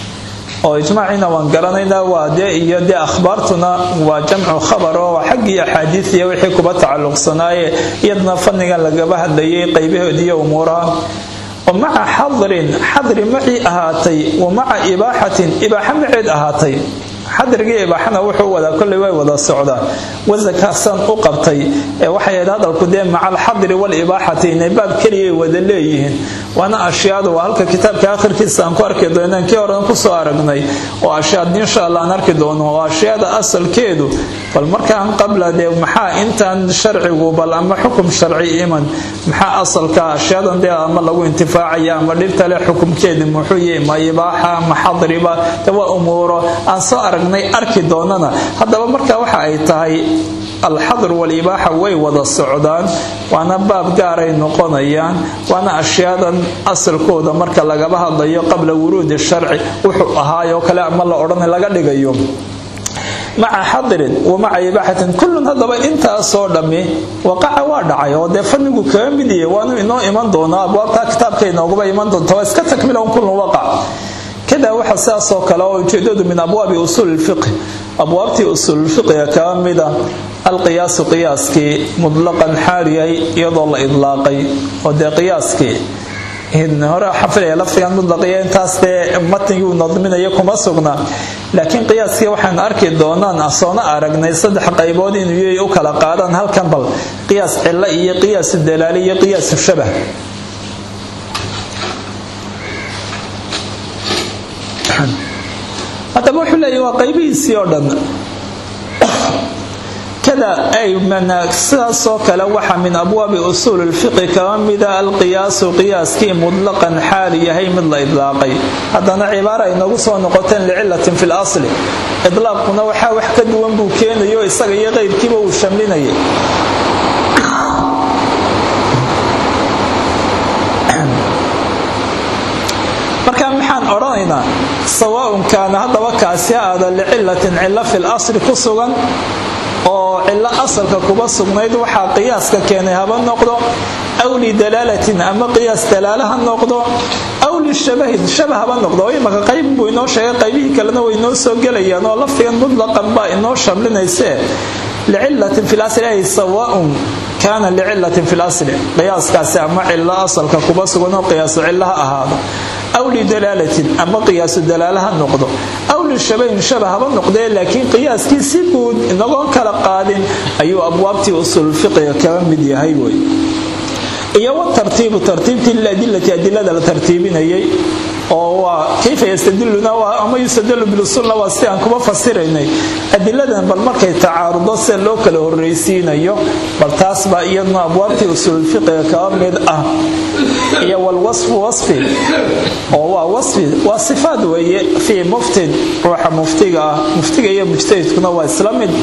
oo ijmaaciina waan garanaynaa waa dee iyo dee akhbaartuna waa jamcu khabar oo xaggii axaadiidiya wixii kuba tacalluqsanaaye iyadna fannigan lagaba hadlayay qaybahoodiiyo umuuraha wa maca xadrin xadri macii ahaatay wa maca ibaaxatin ibaaxa maceed ahaatay xadrigii ibaaxana wuxuu wadaa kolley way wada socdaan wasakaasan u qabtay ee waxay ahayd hadalku dee maca alxadri walibaaxati inay baab keliyay wada leeyihiin waana ashyaadu waa halka kitaabka akhirkiisa aan ku arki doonaan kii horen kusoo aragnay oo ashyaad insha allah aan arki doono oo ashyaada asalkeedu bal markaan qabla dee maxaa intaan sharcigu bal ama xukum sharci iman maxaa asalka ashyaadan dee ama lagu intifaacaya ama dhibta leh xukumkeedi muxuu yahay ma ibaaxa ma xadriba de waa umuuro aan soo aragnay arki doonana haddaba marka waxa ay tahay alxadr walibaaxa way wada socdaan waana baab gaaray noqonayaan waana ashyaadan asalkooda marka lagaba hadlayo qabla wuruudi sharci wuxuu ahaayoo kale ama la odhan laga dhigayo maca xadirin wa maca ibaaxatin kullun haddaba intaasoo dhammi waqaca waa dhacay oo dee fannigu kaga mid yahay waanu inoo iman doonaa abwaabtaa kitaabka inooguba iman doonta waa iska takmilan kullun waqac kada waxa sidaasoo kale oo ujeedadu min abwaabi usuuli lfiqhi abwaabtii usuululfiqiga kaga mida alqiyaasu qiyaaskii mutlaqan xaaliyay iyadoo la idlaaqay oo dee qiyaaskii hore xafilaya lafdigan mudlaqiya intaas dee matnigii uu nadminayo kuma sugna laakiin qiyaaskii waxaan arki doonaan soona aragnay saddex qaybood inuu yay u kala qaadaan halkan bal qiyaas cilo iyo qiyaasu dalaali iyo qiyaasu shabah haddaba wuxuu leeyahy waa qaybihiisii oo dhan kada ay sidaasoo kale waxa min abwaabi usuuli lfiqi kaba mida alqiyaasu qiyaaskii mutlaqan xaali yahay mid la idlaaqay haddana cibaara ay nagu soo noqoteen licilatin fi lasli idlaaquna waxaa wax ka duwan buu keenayo isaga iyo qeyrkiiba uu shamlinayay marka maxaan odhanaynaa sawaaun kaana haddaba kaasi aada licilatin cilo fi lasli ku sugan oo cilo asalka kuba sugnayd waxaa qiyaaska keenay haba noqdo aw lidalaalatin ama qiyaas dalaala ha noqdo aw lishabahin shabah haba noqdo oo imaka qayb buu inoo sheegay qaybihii kalena way inoo soo gelayaan oo lafdigan mutlaqan baa inoo shamlinaysee licilatin fi lasli ay sawaaun kaana licilatin fi lasli qiyaaskaasi ama cilo asalka kuba sugan oo qiyaasu cilo ha ahaado aw lidalaalatin ama qiyaasu dalaala ha noqdo aw lishabahin shaba haba noqdee laakiin qiyaaskii si guud inagoon kala qaadin ayuu abwaabtii usuulfiqiga kaga mid yahay wey iyo watartiibu tartiibtii liladilati adilada la tartiibinayay oo waa kayfa yastadiluna ama yustadalu bilusulna waa si aan kuma fasiraynay adiladan bal markay tacaarudo sida loo kala horraysiinayo bal taas baa iyaduna abwaabtii usuulfiqiga kaga mid ah iyo walwasfu wasfi oo waa wasfi waa sifaad weeye fii muftin ruuxa muftiga ah muftiga iyo mujtahidkuna waa isla mid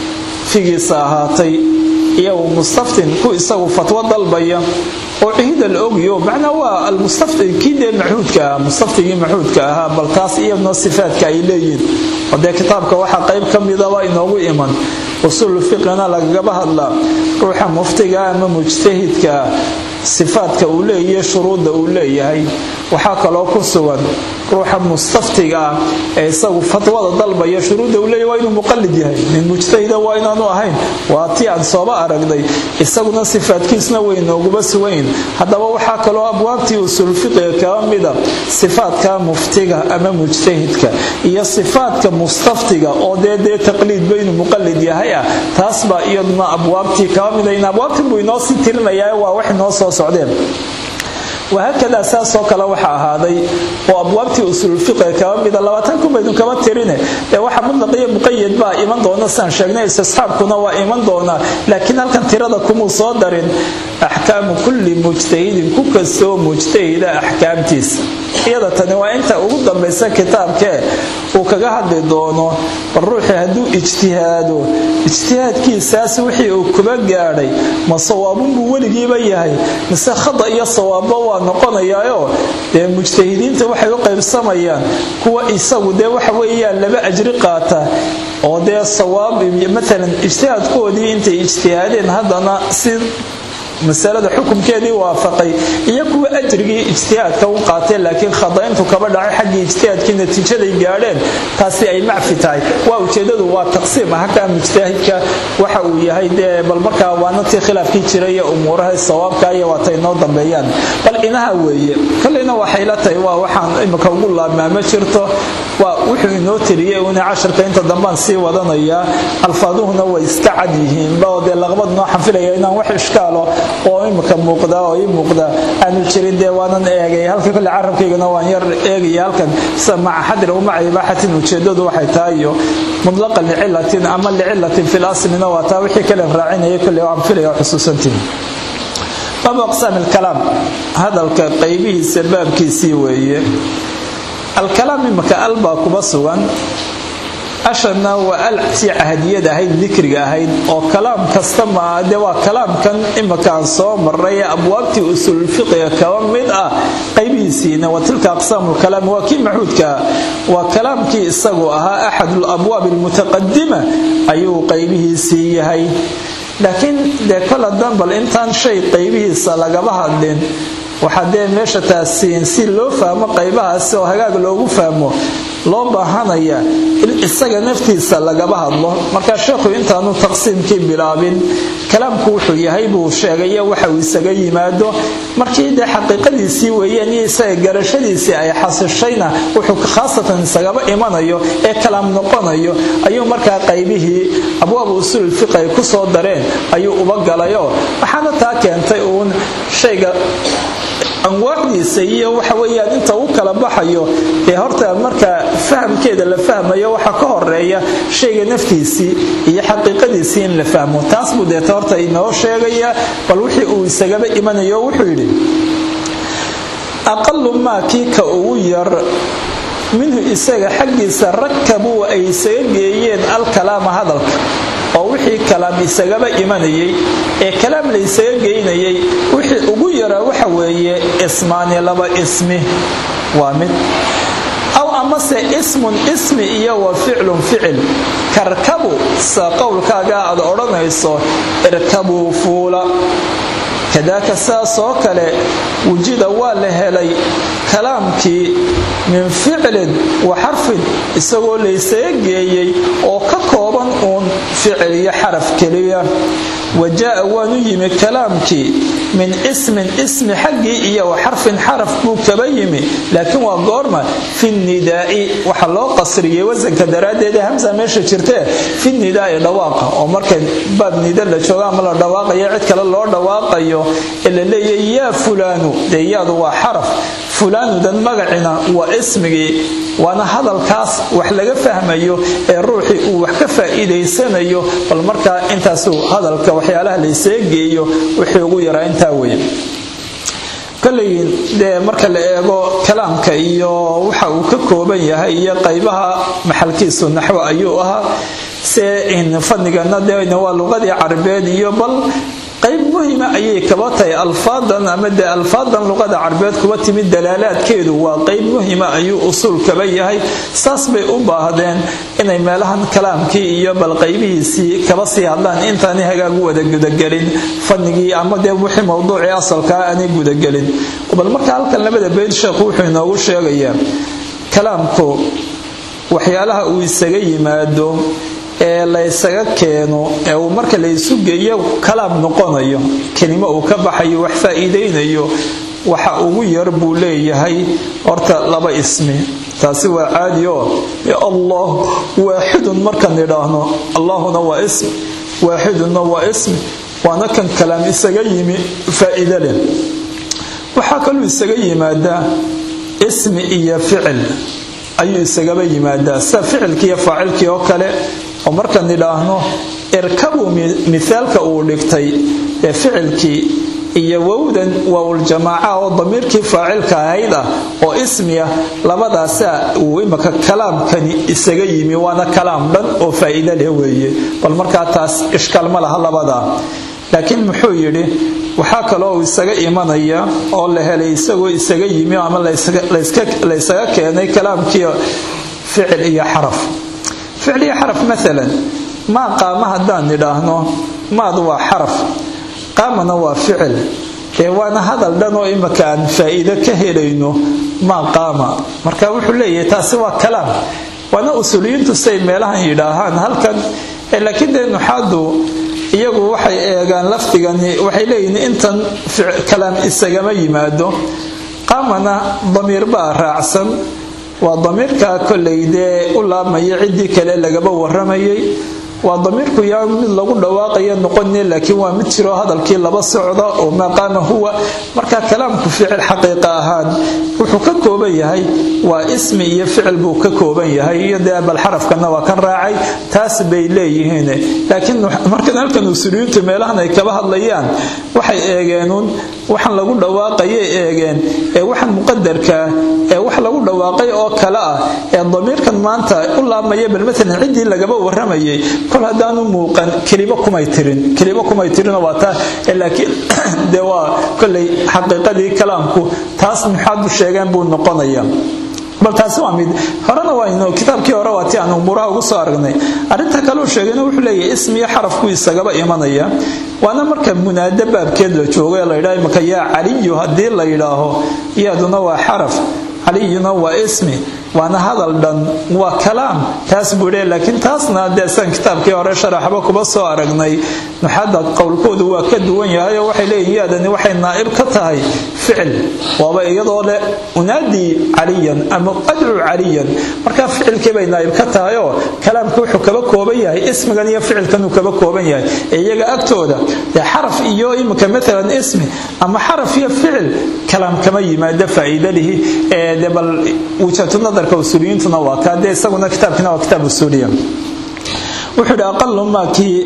figiisa ahaatay iyo mustaftin ku isagu fatwo dalbaya oo cihida la ogyo macnaa waa almustaftin kii dee maxuudka ah mustaftigii maxuudka ahaa bal taas iyadna sifaadka ay leeyihin oo dee kitaabka waxaa qayb ka midaba inoogu iman usuul fiqina lagagaba hadlaa ruuxa muftiga ama mujtahidka sifaadka uu leeyahay shuruudda uu leeyahay waxaa kaloo ku sugan ruuxa mustaftiga ah ee isagu fatwada dalbaya shuruudda uu leeyahay waa inuu muqallid yahay min mujtahida waa inaanu ahayn waa tii aan sooba aragnay isaguna sifaadkiisna way nooguba sugayn haddaba waxaa kaloo abwaabtii usuulfiqiga kaba mida sifaadka muftiga ama mujtahidka iyo sifaadka mustaftiga oo dee dee taqliidba inuu muqallid yahay ah taas baa iyaduna abwaabtii kaba mida in abwaabtii buu inoo sii tirinayaa waa wax inoo soo socdeen wahaakadaa saasoo kale waxa ahaaday oo abwaabtii usuulfiqiga kaba mida labaatan kunbaynu kaba tirine ee waxa mudlaqiyo muqayad baa iman doona sidaan sheegnay istisxaabkuna waa iman doonaa laakiin halkan tirada kumuu soo darin axkaamu kulli mujtahidin ku kastoo mujtahida axkaamtiisa iyada tani waa inta ugu dambaysa kitaabkee uu kaga hadli doono bal ruuxii hadduu ijtihaado ijtihaadkiisaas wixii uu kuba gaadhay ma sawaabunbuu weligiiba yahay mise khada iyo sawaabba waa noqonayaaoo dee mujtahidiinta waxay u qaybsamayaan kuwa isagu dee waxa weeyaan laba ajri qaata oo dee sawaab maalan ijtihaadkoodii intay ijtihaadeen haddana si masalada xukumkeedii waafaqay iyo kuwa ajrigii ijtihaadka u qaateen laakiin khadayntu kaba dhacay xaggii ijtihaadkii natiijaday gaadheen taasi ay macfi tahay waa ujeedadu waa taqsiim halkaa mujtahidka waxa uu yahay dee bal markaa waana tii khilaafkii jira iyo umuuraha sawaabka iyo waatay noo dambeeyaan bal inaha weeye kolleyna waxay la tahay waa waxaan imika ugu laabmaa ma jirto waa wuxuu inoo tiriyey una casharka inta dambaan sii wadanayaa alfaaduhuna way iska cad yihiinba oo dee laqbad noo xanfilaya inaan wax ishkaalo oo imika muuqda oo ii muuqda aanu jirin dee waanan eegay halka kole carabkaygana waan yar eegaya halkan sida maca xadri u maca ibaaxatin ujeedadu waxay tahay iyo mudlaqa licilatin ama licilatin fil aslina waa taa wixii kale raacinaya kole aan filaya oo xusuusantiin baabu aqsaam alkalaam hadalka qaybihiisa baabkiisii weeye alkalaam imika al baa kuba sugan ashana waa al tii cahdiyad ahayd dikriga ahayd oo kalaam kasta maa dee waa kalaamkan imakaan soo maray ee abwaabtii usuulfiqiga kaba mid ah qaybihiisiina wa tilka aqsaamu lkalaam waa kii maxuudkaa waa kalaamkii isagu ahaa axadu labwaabi almutaqadima ayuu qaybihiisii yahay laakiin dee kol hadan bal intaan shay qaybihiisa lagaba hadlin waxaa dee meesha taasiin si loo fahmo qaybahaasi oo hagaag loogu fahmo loo baahanaya in isaga naftiisa lagaba hadlo markaa sheekhu intaanu taqsiimkii bilaabin kalaamku wuxuu yahay buu sheegay waxa uu isaga yimaado markii dee xaqiiqadiisii weeyaan iyo isaga garashadiisii ay xasishayna wuxuu khaasatan isagaba imanayo ee kalaam noqonayo ayuu markaa qaybihii abwaab usuul fiq ay ku soo dareen ayuu uba galayoo waxaana taa keentay uun shayga anwaacdiisa iyo waxa weyaan inta u kala baxayo ee horta marka fahamkeeda la fahmayo waxaa ka horeeya shayga naftiisii iyo xaqiiqadiisii in la fahmo taas buu deeta horta inoo sheegaya bal wixii uu isagaba imanayo wuxuu yidhi aqalu maa kii ka ugu yar minhu isaga xaggiisa rakabuu ay isaga geeyeen alkalaama hadalka oo wixii kalaam isagaba imanayay ee kalaam la isaga geynayay wixii ugu yaraa waxa weeye ismaani laba ismi waa mid aw amase ismun ismi iyo wa ficlun ficil karkabu sa qowlkaaga aad odhanayso irkabuu fuula kadaaka saasoo kale wujida waa la helay kalaamkii min ficlin wa xarfin isagoo laysaga geeyey oo ka kooban uun ficil iyo xaraf keliya wa jaa'a waanu yimi kalaamkii min ismin ismi xaggii iyo wa xarfin xaraf buu kaba yimi laakiin waa goorma fi nidaa'i waxa loo qasriyey wasanka daraaddeed hamsa meesha jirtee fi nidaa'i dhawaaqa oo marka baab nida la jooga ama la dhawaaqayo cid kale loo dhawaaqayo ee la leeyahy yaa fulaanu dee yaadu waa xaraf fulaanudan magacina waa ismigii waana hadalkaas wax laga fahmayo ee ruuxii uu wax ka faa'iidaysanayo bal markaa intaasuu hadalka waxyaalaha laysaga geeyo wixii ugu yaraa intaa weeye koley dee marka la eego kalaamka iyo waxa uu ka kooban yahay iyo qaybaha maxalkiisu naxwo ayuu ahaa se fadnigana dee waa luqadii carabeed iyo bal qayb muhima ayay kaba tahay alfaadan ama dee alfaadan luqada carabeed kuba timid dalaalaadkeedu waa qayb muhima ayuu usuul kaba yahay saas bay u baahdeen inay meelahan kalaamkii iyo bal qaybihiisii kaba sii hadlaan intaanay hagaagu wada gudagelin fadnigii ama dee wixii mowduucii asalkaa aanay gudagelin bal marka halkan labada beyd sheekhu wuxuu inoogu sheegayaa kalaamku waxyaalaha uu isaga yimaado ee laysaga keeno ee uu marka laysu geeyo kalaam noqonayo kelimo uu ka baxayo wax faa'iidaynayo waxa ugu yar buu leeyahay horta laba ismi taasi waa caadi oo allah waaxidun markaan idhaahno allahuna waa ism waaxidunna waa ismi waana kan kalaam isaga yimi faa'iide leh waxaa kaluu isaga yimaadaa ismi iyo ficil ayuu isagaba yimaadaa sida ficilkii iyo faacilkii oo kale oo markaan idhaahno irkabuu mithaalka uu dhigtay ee ficilkii iyo wowdan waawuljamaaca oo damiirkii faacilka ahayd ah oo ismiya labadaasaa uu imaka kalaamkani isaga yimi waana kalaam dhan oo faa'iide leh weeye bal markaa taas ishkaal ma laha labadaa laakiin muxuu yidhi waxaa kaloo uu isaga imanaya oo la helay isagoo isaga yimi ama laysaga keenay kalaamkii ficil iyo xaraf ficil iyo xaraf maalan maa qaama haddaan idhaahno maadu waa xaraf qaamana waa ficil ee waana hadal dhan oo imaka aan faa'iido ka helayno maa qaama marka wuxuu leeyahay taasi waa kalaam waana usuuliyiintu say meelahan yidhaahaan halkan laakiin dee nuxaadu iyagu waxay eegaan lafdigani waxay leeyihiin intan kalaam isagama yimaado qaamana damiir baa raacsan waa damiirka kollay dee u laabmaya ciddii kale lagaba waramayay waa damiirku yaa mid lagu dhawaaqaya noqone laakiin waa mid jiroo hadalkii laba socda oo maqaama huwa marka kalaamku ficil xaqiiqa ahaan wuxuu ka kooban yahay waa ismi iyo ficil buu ka kooban yahay iyo dee bal xarafkana waa kan raacay taas bay leeyihiin laakiin markan halkan usuliyiintu meelahan ay kaba hadlayaan waxay eegeenuun waxaan lagu dhawaaqayay eegeen ee waxaan muqadarkaa ee wax lagu dhawaaqay oo kale ah ee damiirkan maanta u laabmaya bal maalan ciddii lagaba waramayay kol haddaanu muuqan kelimo kumay tirin kelimo kumay tirinoo waa taa laakiin dee waa kollay xaqiiqadii kalaamku taas maxaadu sheegeen buu noqonaya bal taasi waa mid horena waynu kitaabkii hore waa ti aan umuuraha ugu soo aragnay arrinta kaleu sheegayna wuxuu leeyahay ismiyo xarafku isagaba imanaya waana marka munaado baabkeed la joogo ee layidhaha imaka yaa caliyu haddii la yidhaaho iyaduna waa xaraf caliyuna waa ismi waana hadal dhan waa kalaam taas buu le laakiin taasna dee san kitaabkii hore sharaxba kuba soo aragnay nuxadda qowlkoodu waa ka duwan yahay oo waxay leeyihin yaadani waxay naa'ib ka tahay ficil waaba iyadoo leh unaadii caliyan ama adcu caliyan markaa ficilkii bay naa'ib ka tahay oo kalaamka wuxuu kaba kooban yahay ismigan iyo ficilkanuu kaba kooban yahay ee iyaga agtooda dee xaraf iyo imika maalan ismi ama xaraf iyo ficil kalaam kama yimaado faa'iidadihi ee de bal wujhatu nadarka usuuliyiintuna waa kaa dee isaguna kitaabkiina waa kitaab usuuliya wuxuu yidhi aqalu maakii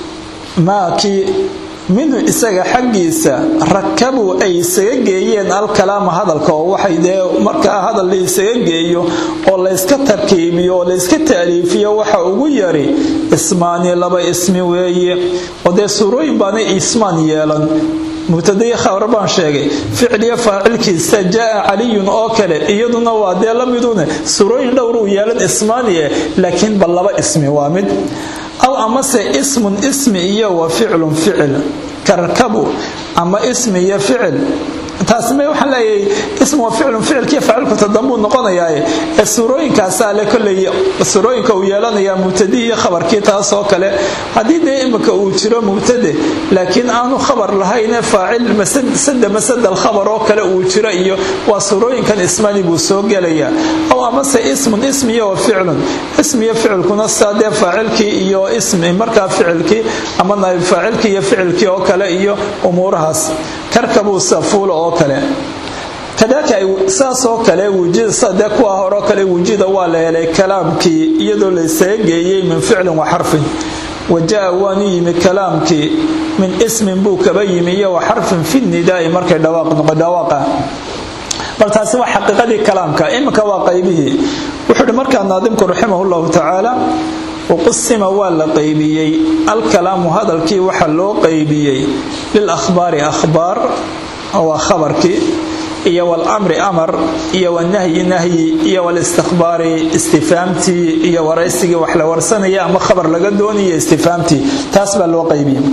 maakii minhu isaga xaggiisa rakabuu ay isaga geeyeen alkalaama hadalka oo waxay dee markaa hadal la isaga geeyo oo layska tarkiibiyo oo layska taaliifiyo waxa ugu yari ismaani laba ismi weeye oo dee suurooyin baanay ismaan yeelan mubtadaiyo khabar baan sheegay ficil iyo faacilkiisa jaa caliyun oo kale iyaduna waa dee la midune suurooyin dhowruu yeelan ismaaniye laakiin bal laba ismi waa mid aw amase ismun ismi iyo wa ficlun ficil karkabu ama ismi iyo ficil taasme waxaan leeyahay ismu wa ficlun ficilkiiyo faacilku tadambuu noqonayaaye ee suurooyinkaasaa le kolley suurooyinka uu yeelanayaa mubtadii iyo khabarkii taasoo kale haddii dee imika uu jiro mubtade laakiin aanu khabar lahaynee faacil sada masada alkhabar oo kale uu jiro iyo waa suurooyinkan ismani buu soo gelayaa aw amase ismun ismiyo wa ficlun ismiyo ficilkuna sidaa dee faacilkii iyo ismi markaa ficilkii ama naayib faacilkii iyo ficilkii oo kale iyo umuurahaas karkabuu safuula oo kale kadaalika saasoo kale wujidsadee kuwa horeo kale wujida waa la helay kalaamkii iyadoo laysaga geeyey min ficlin wa xarfin wajaa waanu yimi kalaamkii min ismin buu kaba yimi iyo wa xarfin fi nidaai markay dhawaaqa bal taasi waa xaqiiqadii kalaamka iminka waa qaybihii wuxuu hi markaa naadimku raximah llahu tacaala waqusima waa la qaybiyey alkalaamu hadalkii waxa loo qaybiyey lilahbaari ahbaar waa khabarkii iyo wlmri amar iyo wanahyi nahyi iyo walistikhbaari istifaamtii iyo waraysigii wax la warsanaya ama khabar laga doonaya istifaamtii taas baa loo qaybiyey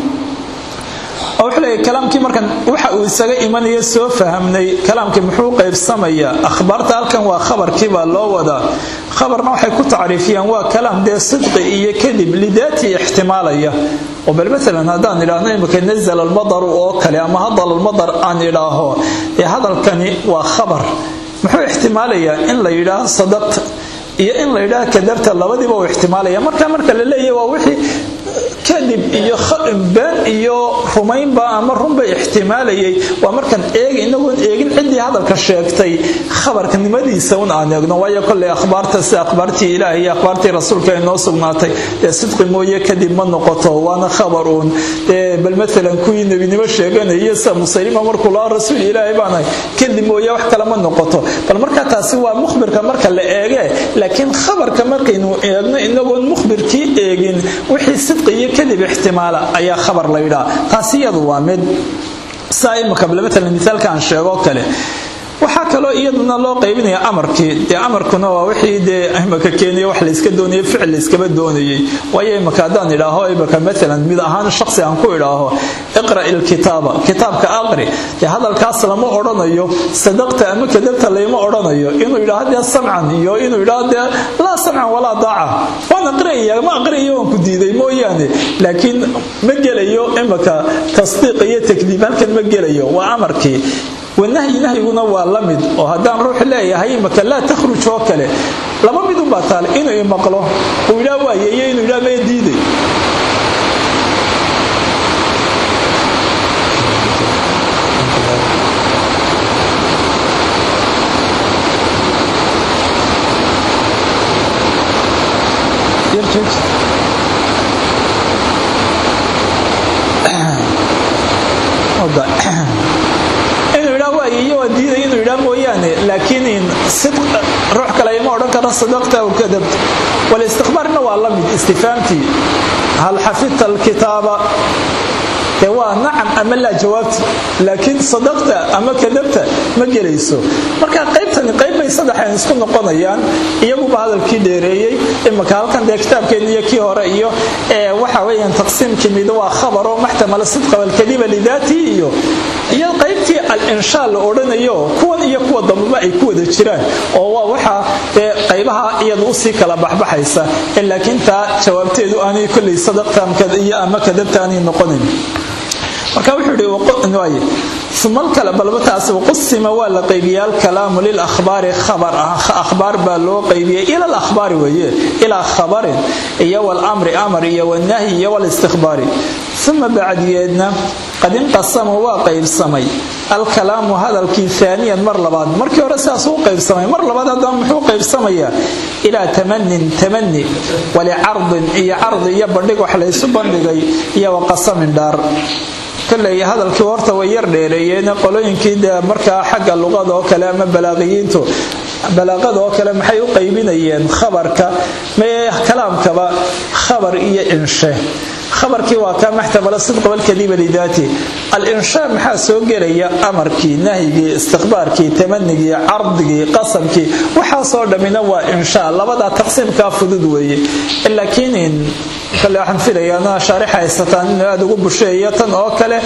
oo wuxuu leeyahy kalaamkii markan waxa uu isaga imanaya soo fahamnay kalaamkii muxuu qaybsamayaa akhbaarta halkan waa khabarkii baa loo wadaa khabarna waxay ku tacriifiyaan waa kalaam dee sidqi iyo kadib lidaatii ixtimaalaya oo bal maalan haddaan idhaahno imika nazala almadaru oo kale ama hadal almadar aan idhaaho ee hadalkani waa khabar muxuu ixtimaalayaa in la yidhaaho sadaqta iyo in la yidhaaho kadabta labadiiba uu ixtimaalaya marka marka la leeyahy waa wixii kadib iyo been iyo rumaynba ama runba ixtimaalayay waa markaan eeg inagoon eegin ciddii hadalka sheegtay khabarkanimadiisa un aan eegno waayo koley akhbaarta sida akhbaartii ilaah iyo akhbaartii rasuulka ay noo sugnaatay dee sidqi mooye kadib ma noqoto waana khabar uun bal maalan kuwii nebinimo sheeganaya sida musaylima markuu laa rasuul ilaahay baanahay kadib mooye wax kale ma noqoto bal marka taasi waa mukhbirka marka la eege laakiin khabarka markaynu eegno inagoon mukhbirkii eegin wixii sidqi iyo kadib ixtimaala ayaa khabar la yidhaa taasi iyadu waa mid saa imika maalan misaalka aan sheego kale waxaa kaloo iyaduna loo qaybinaya amarkii dee amarkuna waa wixii dee imaka keeniya wax layska doonayay ficil layskaba doonayay waayo imaka haddaan idhaaho imaka maalan mid ahaan shaksi aan ku idhaaho iqra ilkitaaba kitaabka aqri dee hadalkaas lama odhanayo sadaqta ama kadabta layma odhanayo inuu yidhaaho dee samcan iyo inuu yidhaaho dee laa samcan walaa daaca waan aqriyaya ma aqriyayo waan ku diiday mooyaane laakiin ma gelayo imaka tasdiiq iyo takdiib halkan ma gelayo waa amarkii wanahyi nahyiguna waa la mid oo haddaan ruux leeyahay imaka laa takhruj oo kale laba midunbaa taale inuu imaqlo uu idhaa waaye iyo inuu idhaa mee diiday diiday inuu yidhaa mooyaane laakiin ruux kale ima odhan karo sadaqta aw kadabta walistikhbaarna waa la mid istifaamtii hal xafidta alkitaaba dee waa nacam ama laa jawaabti laakiin sadaqta ama kadabta ma gelayso marka qaybtani qayb bay saddexan isku noqonayaan iyaguba hadalkii dheereeyey imaka halkan dee kitaabkeeni iyo kii hore iyo waxa weeyaan taqsiimkii mid waa khabaro maxtamala sidqa walkadiba lidaatii iyo iyo qaybtii al-inshaa la odhanayo kuwan iyo kuwa dambaba ay ku wada jiraan oo waa waxa dee qaybaha iyada usii kala baxbaxaysa laakiin taa jawaabteedu aanay kolley sadaqta iyo ama kadabta aanay noqonayn marka wuxuu ihi umalkale balba taasi qusima waa la qaybiyey alkalaamu lilahbaari akhbaar baa loo qaybiyey ila alahbaari weeye ilaa khabarin iyo walamri amar iyo wanahyi iyo walistikhbaari uma bacdiyeedna qad inqasama waa qaybsamay alkalaamu hadalkii aaniyan mar labaad markii hore sidaas u qaybsamay mar labaad haddaba muxuu qaybsamayaa ilaa tamanin tamani walicardin iyo cardi iyo bandhig wax laysu bandhigay iyo waqasamin dhaar koley hadalkii horta way yar dheereeyeen qolooyinkii de markaa xagga luqada oo kale ama balaaqiyiintu balaaqada oo kale maxay u qaybinayeen khabarka mee kalaamkaba khabar iyo inshe khabarkii waa kaa maxtamala sidqa walkadiba lidaati al-inshaa maxaa soo gelaya amarkii nahyigii istikhbaarkii tamanigii cardigii qasamkii waxaasoo dhammina waa inshaa labadaa taqsiimkaa fudud weeye laakiin kale waxaan filayaa shaarix haysataan inuu aada ugu busheeyo tan oo kale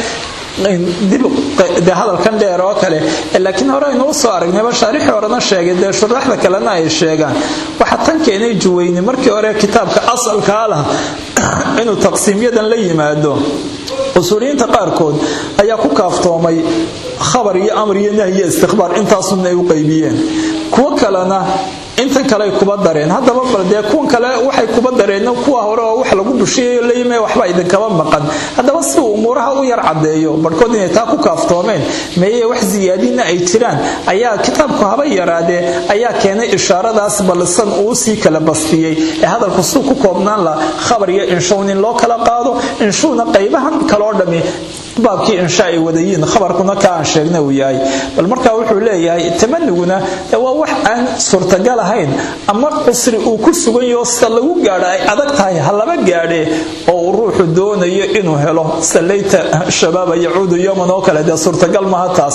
dib de hadalkan dheer oo kale laakiin hore aynu u soo aragnayba shaarixii horena sheegay dee shuraaxda kalena ay sheegaan waxa tan keenay juweyni markii hore kitaabka asalkaa lah inuu taqsiimyadan la yimaado usuuliyiinta qaarkood ayaa ku kaaftoomay khabar iyo amr iyo nahyiyo istikhbaar intaasunna ay u qaybiyeen kuwo kalena intan kale ay kuba dareen haddaba bal dee kuwan kale waxay kuba dareen kuwa hore oo wax lagu bushiyayo layime waxba idinkaba maqan haddaba si uu umuuraha u yar cadeeyo barhkood inay taa ku kaaftoomeen meeye wax siyaadina ay jiraan ayaa kitaabku haba yaraadee ayaa keenay ishaaradaas balsan uu sii kala bastiyey ee hadalku suu ku koobnaan la khabar iyo inshown in loo kala qaado inshuuna qaybahan kaloo dhami baabkii insha ay wadayiin khabarkuna ka aan sheegna uu yahay bal markaa wuxuu leeyahay tamaniguna waa wax aan suurtagal ahayn ama cusri uu ku sugan yaho sida lagu gaadho ay adag tahay ha laba gaadhee oo uu ruuxu doonayo inuu helo sallayta shabaaba yacuudu yowman oo kale dee suurtagal maaha taas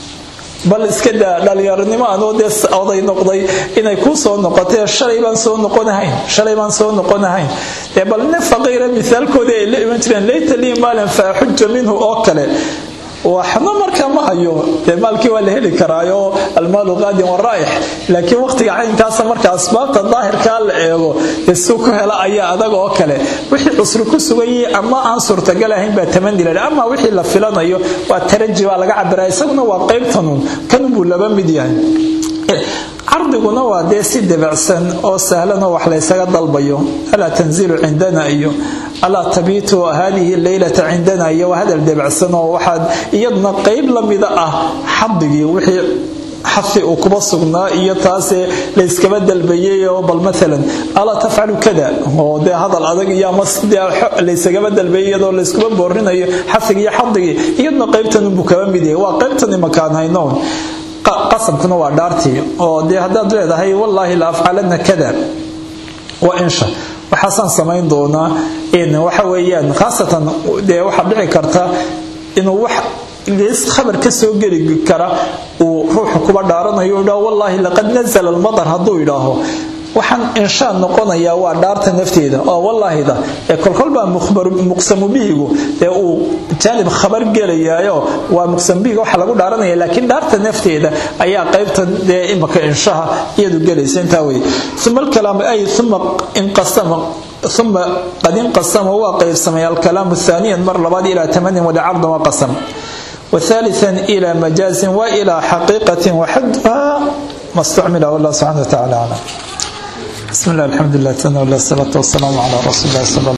bal iska daa dhalinyaronimo anoo dee oday noqday inay kuu soo noqotee shalay baan soo noqonahayn shalay baan soo noqonahayn dee bal nin faqiira misaalkoodii ay la iman jireen layta lii maalin fa axuja minhu oo kale waxna markaa ma hayo dee maalkii waa la heli karaayo almaalu qaadin waraa'ix laakiin waqtiga caynkaasa marka asbaabta daahirkaa la eego isuu ku hela ayaa adag oo kale wixii cusri ku suganyay ama aan suurtagal ahayn baa tamani laha ama wixii la filanayo waa taraji baa laga cabiraa isaguna waa qaybtanun kanunbuu laba mid yahay cardiguna waa dee si debacsan oo sahlan oo wax laysaga dalbayo alaa tanzilu cindana iyo alaa tabiitu hadihi leylata cindana iyo waa hadal debacsan oo waxaad iyaduna qayb lamida ah xadigii wixii xafi uu kuba sugnaa iyo taasee layskaba dalbayay oo bal maalan alaa tafcalu kada oo dee hadal adag iyo ama laysagaba dalbayay iyadoo layskuba boorinayo xafigi iyo xadigii iyaduna qaybtanunbuu kaba mid yahay waa qaybtani makaan haynoon qasabkuna waa dhaartii oo dee haddaad leedahay wallaahi la afcalana kada waa insha waxaasaan samayn doonaa waxa weeyaan khaasatan dee waxaa dhici karta inuu wax khabar ka soo geli kara uu ruuxu kuba dhaaranayo idhaho wallaahi laqad nazala almadar hadduu idhaaho waxaan inshaa noqonayaa waa dhaarta nafteeda oo wallaahida ee kolkolbaa muqsamu bihigu dee uu jaanib khabar gelayaayo waa muqsamubihiga waxa lagu dhaaranaya laakiin dhaarta nafteeda ayaa qaybta dee imaka inshaha iyadu gelaysa intaa wey uma alkalaam ay uma inqasama ثم قد انقسم وقيرسمي الكلام ثانيا مر لبعض إلى ثمن ولعرض وقسم وثالثا إلى مجاز وإلى حقيقة وحدها ما استعمل والله سبحانه وتعالى أعلم بسم الله الحمد لله والصلاة والسلام على رسول الله صلى الله